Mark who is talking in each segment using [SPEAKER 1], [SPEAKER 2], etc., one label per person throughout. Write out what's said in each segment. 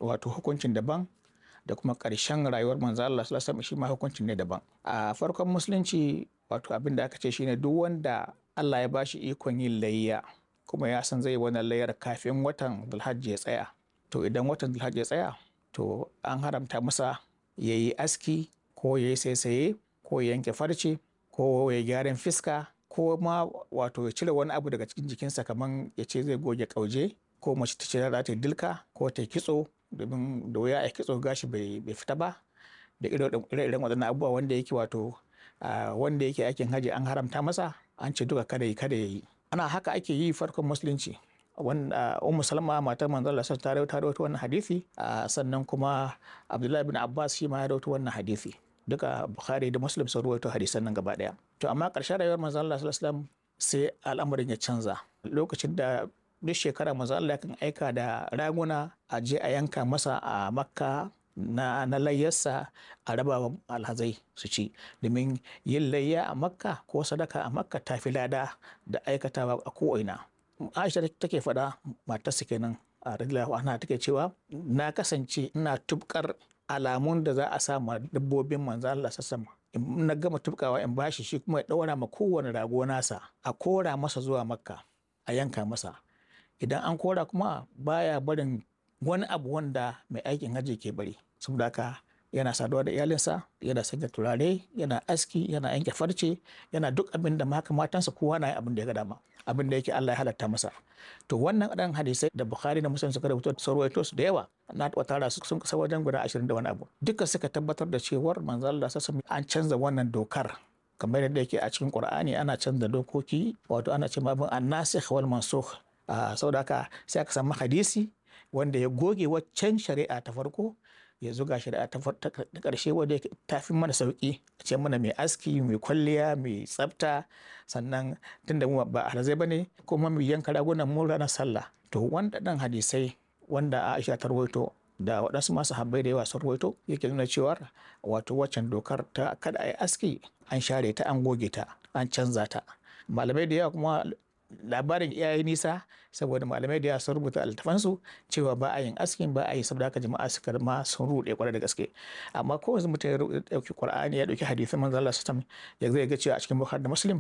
[SPEAKER 1] wato hukuncin daban da kuma ƙarshen rayuwar manzo Allah sallallahu alaihi wasallam shi ma hukuncin ne daban a farkon musulunci wato abin da aka ce shine duk wanda Allah ya bashi ikon yin layya kuma ya san zai wannan layyar kafin watan Dhulhajji ya tsaya to idan watan Dhulhajji ya tsaya to an haramta masa ya yi aski ko ya yi saisaye ko ya yanke farce ko ya gyaran fiska ko ma wato ya cire wani abu daga cikin jikinsa kamar ya ce zai goge kauje ko mace ta ce za ta dilka ko ta kitso domin da wuya a kitso gashi bai fita ba da ire-iren waɗannan abubuwa wanda yake wato wanda yake aikin haji an haramta masa an ce duka kada yi kada ya yi ana haka ake yi farkon musulunci wanda ummu salma matar manzo Allah ta rawaito rawaito wannan hadisi sannan kuma abdullahi bin abbas shi ma ya rawaito wannan hadisi duka bukhari da muslim sun rawaito hadisan nan gaba daya to amma ƙarshen rayuwar manzo Allah sallallahu alaihi wasallam sai al'amarin ya canza lokacin da duk shekara manzo Allah kan aika da raguna a je a yanka masa a makka na, na layyarsa a raba alhazai su ci domin yin layya a makka ko sadaka a makka ta fi lada da aikatawa a ko'ina aisha take faɗa matarsa kenan a radiyallahu anha take cewa na kasance ina tubkar alamun da za a sa ma dabbobin manzo Allah sassama in na gama tubkawa in bashi shi kuma ya ɗaura ma kowane rago nasa a kora masa zuwa makka a yanka masa idan an kora kuma baya barin wani abu wanda mai aikin hajji ke bari saboda haka yana saduwa da iyalinsa yana sanya turare yana aski yana yanke farce yana duk abin da maka matansa kowa na abin da ya ga dama abin da yake Allah ya halatta masa to wannan dan hadisai da Bukhari da Muslim suka rubuta sarwaito su da yawa na taɓa tara su sun kasa wajen guda 20 da wani abu duka suka tabbatar da cewar manzo Allah sassa an canza wannan dokar kamar yadda yake a cikin Qur'ani ana canza dokoki wato ana cewa abin annasikh wal mansukh saboda haka sai aka samu hadisi wanda ya goge waccan shari'a ta farko ya zuga shari'a ta ƙarshe wadda ta fi mana sauƙi a ce mana mai aski mai kwalliya mai tsafta sannan tunda mu ba alhazai ba ne kuma mai yanka ragunan mu ranar sallah to wanda ɗan hadisai wanda Aisha ta rawaito da waɗansu masu habbai da yawa sun rawaito yake nuna cewar wato waccan dokar ta kada a yi aski an share ta an goge ta an canza ta malamai da yawa kuma labarin iyaye nisa saboda malamai da yawa sun rubuta altafansu cewa ba a yin askin ba a yi saboda haka jama'a suka ma sun ruɗe kwarai da gaske amma ko yanzu mutum ya ɗauki qur'ani ya ɗauki hadisin manzo Allah sallallahu ya zai ga cewa a cikin bukhari da muslim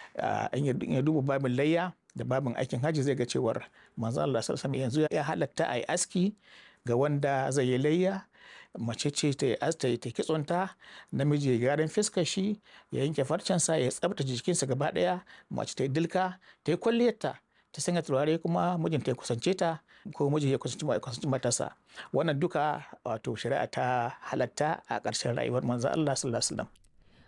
[SPEAKER 1] in ya duba babin layya da babin aikin haji zai ga cewar manzo Allah sallallahu yanzu ya halatta a yi aski ga wanda zai yi layya mace ce ta yi ta yi kitsonta namiji ya gyaran fiskar shi ya yanke farcensa ya tsabtace jikinsa gaba daya mace ta yi dilka ta yi kwalliyarta ta sanya turare kuma mijinta ya kusance ta ko miji ya kusanci matarsa wannan duka wato shari'a ta halatta a ƙarshen rayuwar manzo Allah sallallahu alaihi wasallam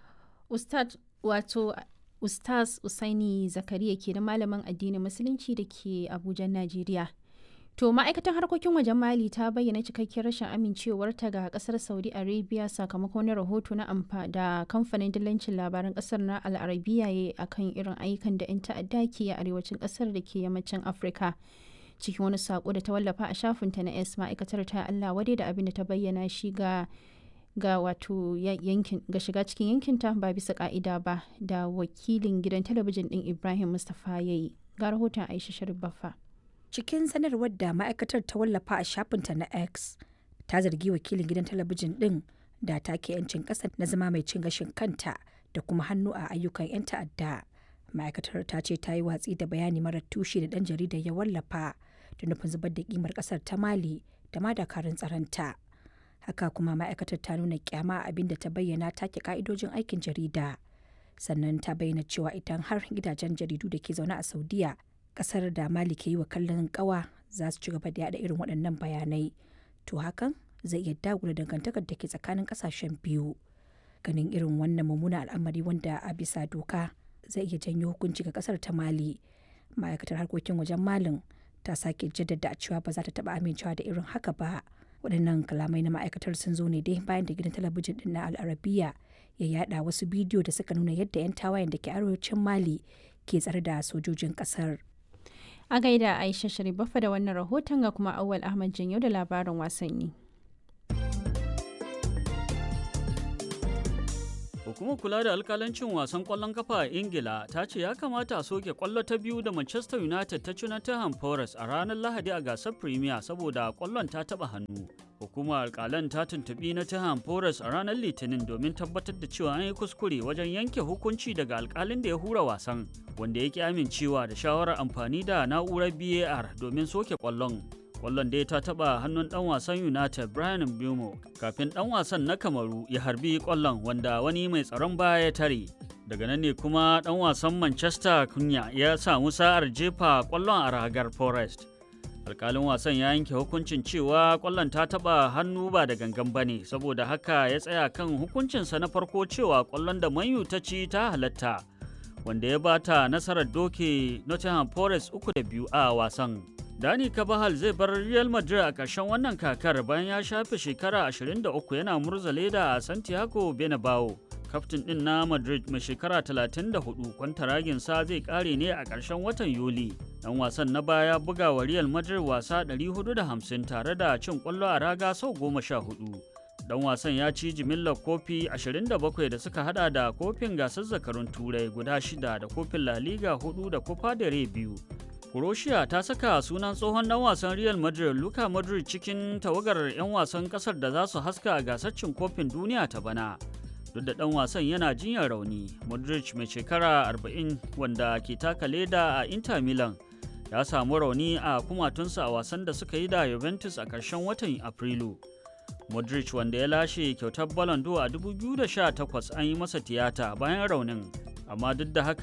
[SPEAKER 2] ustad wato ustaz usaini zakariya ke da malamin addinin musulunci da ke abuja najeriya To ma'aikatan harkokin wajen Mali ta bayyana cikakkiyar rashin amincewarta ga kasar Saudi Arabia sakamakon wani rahoto na amfa da kamfanin dillancin labaran kasar na Al'arabiya ya akan irin ayyukan da 'yan ta'adda ke a arewacin kasar da ke yammacin Afirka. Cikin wani sako da ta wallafa a shafinta na S ma'aikatar ta Allah wadai da abin da ta bayyana shi ga ga wato yankin ga shiga cikin yankinta ba bisa ka'ida ba da wakilin gidan talabijin din Ibrahim Mustapha yayi. Ga rahoton Aisha Sharif Baffa.
[SPEAKER 3] cikin sanarwar da ma'aikatar ta wallafa a shafinta na x ta zargi wakilin gidan talabijin din da take 'yancin ƙasa na zama mai cin gashin kanta da kuma hannu a ayyukan 'yan ta'adda ma'aikatar ta ce ta yi watsi da bayani marar tushe da ɗan jaridar ya wallafa da nufin zubar da kimar ƙasar ta mali da ma dakarun tsaronta haka kuma ma'aikatar ta nuna kyama abin da ta bayyana take ka'idojin aikin jarida sannan ta bayyana cewa idan har gidajen jaridu da ke zaune a saudiya kasar da mali ke yi wa kallon kawa za su ci gaba da yada irin waɗannan bayanai to hakan zai iya dagula dangantakar da ke tsakanin kasashen biyu ganin irin wannan mummunan al'amari wanda a bisa doka zai iya janyo hukunci ga kasar ta mali ma'aikatar harkokin wajen malin ta sake jaddada cewa ba za ta taba amincewa da irin haka ba waɗannan kalamai na ma'aikatar sun zo ne dai bayan da gidan talabijin din na al'arabiya ya yada wasu bidiyo da suka nuna yadda 'yan tawayen da ke arewacin mali ke tsare da sojojin kasar
[SPEAKER 2] A gaida Aisha Sharifafa da wannan rahoton ga kuma Awal Ahmad Janyo da labarin wasanni.
[SPEAKER 4] Hukumar kula da alkalancin wasan ƙwallon kafa a Ingila ta ce ya kamata a soke ƙwallo ta biyu da Manchester United ta ci na Tottenham Forest a ranar Lahadi a gasar Premier saboda ƙwallon ta taɓa hannu. Hukumar alkalan ta tuntuɓi na Tottenham Forest a ranar Litinin domin tabbatar da cewa an yi kuskure wajen yanke hukunci daga alkalin da ya hura wasan, wanda ya ki amincewa da shawarar amfani da na'urar BAR domin soke ƙwallon. Ƙwallon dai ta taɓa hannun ɗan wasan United Brian Mbeumo kafin ɗan wasan na Kamaru ya harbi ƙwallon wanda wani mai tsaron baya ya tare. Daga nan ne kuma ɗan wasan Manchester Kunya ya samu sa'ar jefa ƙwallon a ragar Forest. alkalin wasan ya yanke hukuncin cewa kwallon ta taba hannu ba da gangan bane saboda haka ya tsaya kan hukuncinsa na farko cewa kwallon da manyu ta ci ta halatta wanda ya bata nasarar doke nottingham forest uku da biyu a wasan dani kabahal zai bar real madrid a ƙarshen wannan kakar bayan ya shafe shekara 23 yana murza leda a santiago bernabeu kaftin din na madrid mai shekara 34 kwantaraginsa zai kare ne a ƙarshen watan yuli dan wasan na baya buga wa real madrid wasa 450 tare da cin kwallo a raga sau 14 dan wasan ya ci jimillar kofi 27 da suka hada da kofin gasar zakarun turai guda shida da kofin la liga 4 da copa del rey biyu Croatia ta saka sunan tsohon dan wasan Real Madrid Luka Modric cikin tawagar 'yan wasan kasar da za su haska a gasar cin kofin duniya ta bana. duk da ɗan wasan yana jinyar rauni modric mai shekara 40 wanda ke taka leda a inter milan ya samu rauni a kumatunsa a wasan da suka yi da juventus a ƙarshen watan afrilu modric wanda ya lashe kyautar ballon d'or a 2018 an yi masa tiyata bayan raunin amma duk da haka